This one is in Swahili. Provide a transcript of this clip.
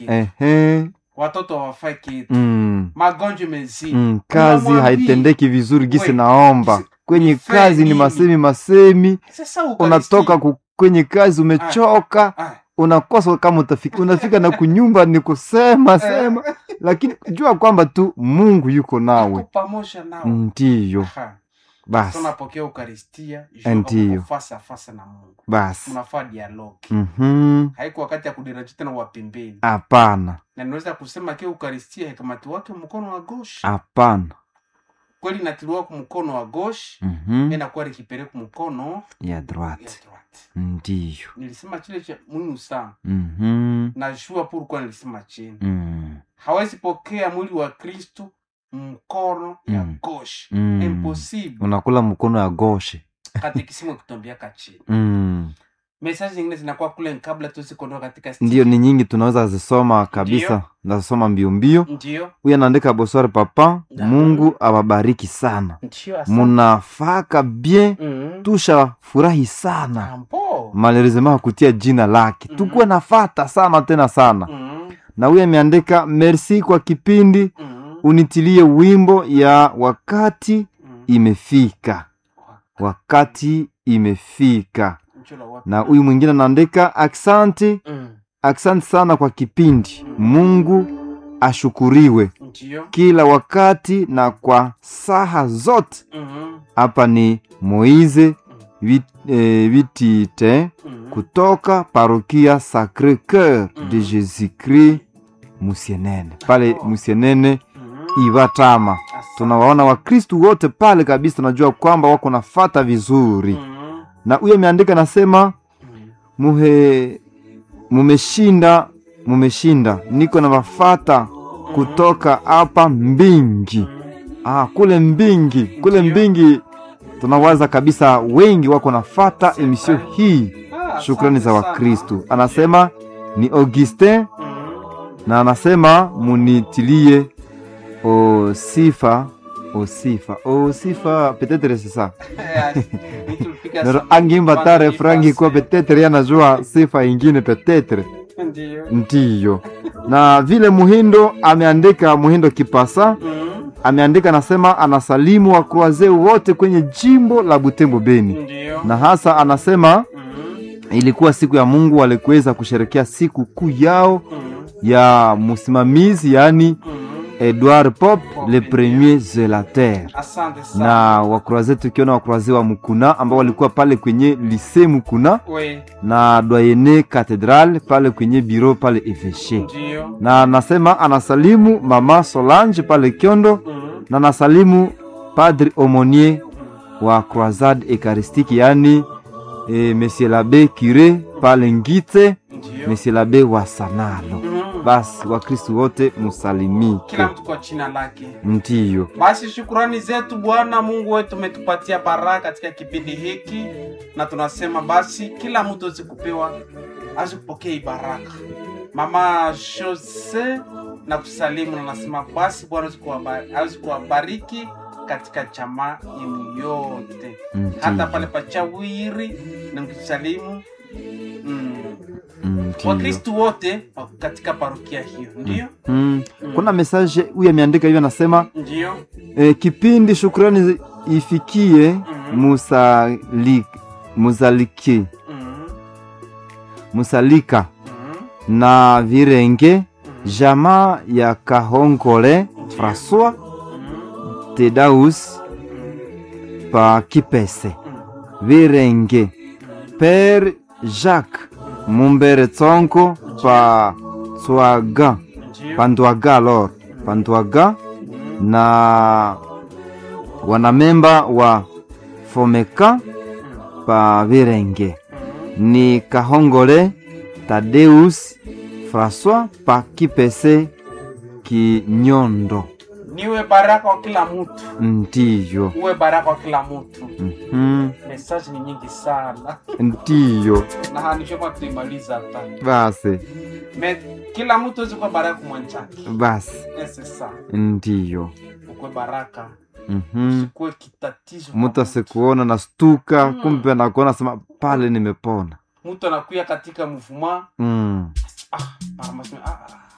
ehe watoto hawafai kitu mm. magonjwa mezidi Mm, kazi Unamwambia, haitendeki vizuri gisi we, naomba si- kwenye nifae kazi ni nini? masemi masemi sasa unatoka ku, kwenye kazi umechoka Ah, unakosa kama utafika unafika na kunyumba ni kusema sema lakini jua kwamba tu mungu yuko ako nawe pamoja nao ndiyo Aha. basi tunapokea ukaristia Ndiyo. fasa fasa na mungu basi unafaa dialogi Mhm. haiko wakati ya kudiraji tena wapembeni hapana na ninaweza kusema ke ukaristia hekamati wake mkono wa goshi hapana kweli natiliwa ku mkono wa goshi Mhm. inakuwa likipeleka mkono ya ya droite droite ndiyo nilisema chile cha muhimu sana Mhm. najua purkuwa nilisema chini Mm. hawezi pokea mwili wa kristu mkono ya Mm. goshi Mm. impossible unakula mkono ya goshe katikisimu kutombiaka chini mm. mesaji zingine zinakuwa kule kabla tusikondoka katika ndiyo ni nyingi tunaweza zisoma kabisa nazisoma mbio mbio ndio huyu anaandika boswari papa Da. mungu awabariki sana ndio asante. munafaka bien Mhm. tusha furahi sana Ambo. malerizema kutia jina lake Mhm. tukuwe nafata sana tena sana Mhm. na huyu ameandika merci kwa kipindi Mhm. unitilie wimbo ya wakati Mhm. imefika wakati imefika Mchula wapi? na huyu mwingine anaandika aksanti Mhm. aksanti sana kwa kipindi mungu ashukuriwe ndio kila wakati na kwa saha zote Mhm. hapa ni moize vit, eh, vitite Mhm. kutoka parokia sacre coeur de Mhm. jésus christ musienene pale Oh. musienene Mhm. ivatama Asante. tunawaona wakristu wote pale kabisa tunajua kwamba wako nafata vizuri Mhm. na huyo ameandika nasema Mhm. muhe mumeshinda mumeshinda niko na mafata kutoka hapa mbingi ah, kule mbingi kule Ndiyo. mbingi tunawaza kabisa wengi wako nafata emisio hii Ah, shukrani za asante sana. wakristu anasema ni augustin Mhm. na anasema munitilie osifa osifa osifa petetre sesa Eh, nitulipiga nero simu. angimba ta Kwanza refrangi nipase. kuwa petetre yanajua sifa ingine petetre Ndio. ndiyo na vile muhindo ameandika muhindo kipasa Mhm. ameandika anasema anasalimu wakroaze wote kwenye jimbo la butembo beni Ndio. na hasa anasema Mhm. ilikuwa siku ya mungu walikuweza kusherekea siku kuu yao Mhm. ya msimamizi yaani Mhm. edward pop le premier zelater asante sana na wakroaze tukiona wakroaze wa mukuna ambao walikuwa pale kwenye lise mukuna we na doyene catedral pale kwenye biro pale eveshe ndio na anasema anasalimu mama solange pale kyondo Mhm. na anasalimu padre omonier wa croisade eucharistique yaani e, monsieur labe cure pale ngite ndio monsieur labe wa sanalo Mhm. basi wakristu wote musalimike kila mtu kwa jina lake ndiyo basi shukurani zetu bwana mungu wetu umetupatia baraka katika kipindi hiki na tunasema basi kila mtu awezi kupewa awezi kupokea hii baraka mama jose na kusalimu na nasema basi bwana awezi kuwaba- awezi kuwabariki katika chama yenu yote hata Ndiyo. pale pachawiri na mkisalimu mm, Ndiyo. wakristu wote katika parokia hiyo ndio Mm. kuna mesaje huyu ameandika hivyo anasema ndio e, kipindi shukrani zi- ifikie Mhm. musali, musaliki mm, musalika mm, na virenge mm, jamaa ya kahongole françois mm, tedaus mm, pa kipese mm. virenge pere jacques mumbere tsonko pa tswaga Ndio. pa ndwaga lor pa ndwaga Mm, na wanamemba wa fomeka mm, pa virenge mm. ni kahongole tadeus françois pa kipese kinyondo niwe baraka wa kila mtu ndiyo uwe baraka wa kila mtu Mhm. mesaji ni nyingi sana ndiyo na hanishokwa tuimaliza hata basi Me, kila mtu awezi kuwa baraka kumwanjake basi ese sana ndiyo ukwe baraka Mhm. kuwe kitatizo mtu kwa asikuona na stuka Mm. kumbe nakuona sema pale nimepona mtu anakuya katika mvuma mm. ah, mara maseme, ah, ah,